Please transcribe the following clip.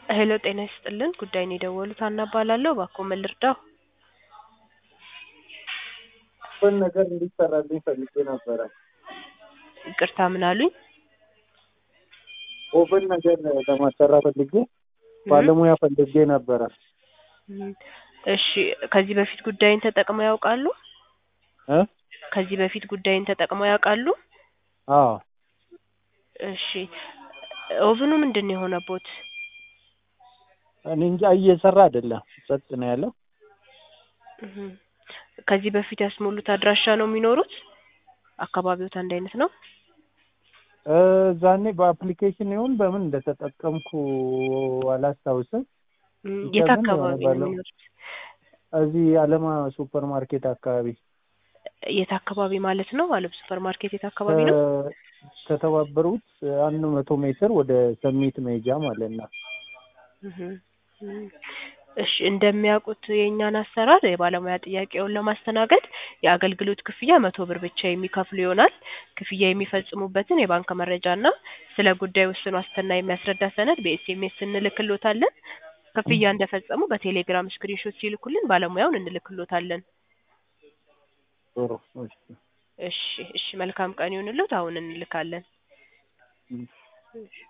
ሄሎ ጤና ይስጥልን ጉዳይን የደወሉት ሀና እባላለሁ እባክዎ ምን ልርዳዎ ምን ነገር እንዲሰራልኝ ፈልጌ ነበረ። ይቅርታ ምን አሉኝ ኦቨን ነገር ለማሰራት ፈልጌ ባለሙያ ፈልጌ ነበረ። እም፣ እሺ ከዚህ በፊት ጉዳይን ተጠቅመው ያውቃሉ እ ከዚህ በፊት ጉዳይን ተጠቅመው ያውቃሉ አዎ እሺ ኦቭኑ ምንድን ነው የሆነቦት እኔ እንጃ እየሰራ አይደለም፣ ጸጥ ነው ያለው። እም፣ ከዚህ በፊት ያስሞሉት አድራሻ ነው የሚኖሩት አካባቢዎት አንድ አይነት ነው እ ዛኔ በአፕሊኬሽን ይሁን በምን እንደተጠቀምኩ አላስታውስም። እም፣ ብቻ የት ግን አካባቢ ነው ባለው- የሚኖሩት እዚህ አለማ ሱፐር ማርኬት አካባቢ የት አካባቢ ማለት ነው አለም ሱፐር ማርኬት የት አካባቢ ነው ከ- ከተባበሩት አንድ መቶ ሜትር ወደ ሰሚት መሄጃ ማለት ነው። እም፣ እም። እሺ እንደሚያውቁት የእኛን አሰራር የባለሙያ ጥያቄውን ለማስተናገድ የአገልግሎት ክፍያ መቶ ብር ብቻ የሚከፍሉ ይሆናል። ክፍያ የሚፈጽሙበትን የባንክ መረጃ እና ስለ ጉዳዩ ውስን ዋስትና የሚያስረዳ ሰነድ በኤስኤምኤስ እንልክሎታለን። ክፍያ እንደፈጸሙ በቴሌግራም ስክሪንሾት ሲልኩልን ባለሙያውን እንልክሎታለን። ጥሩ እሺ። እሺ እሺ መልካም ቀን ይሁንልዎት። አሁን እንልካለን። እም። እሺ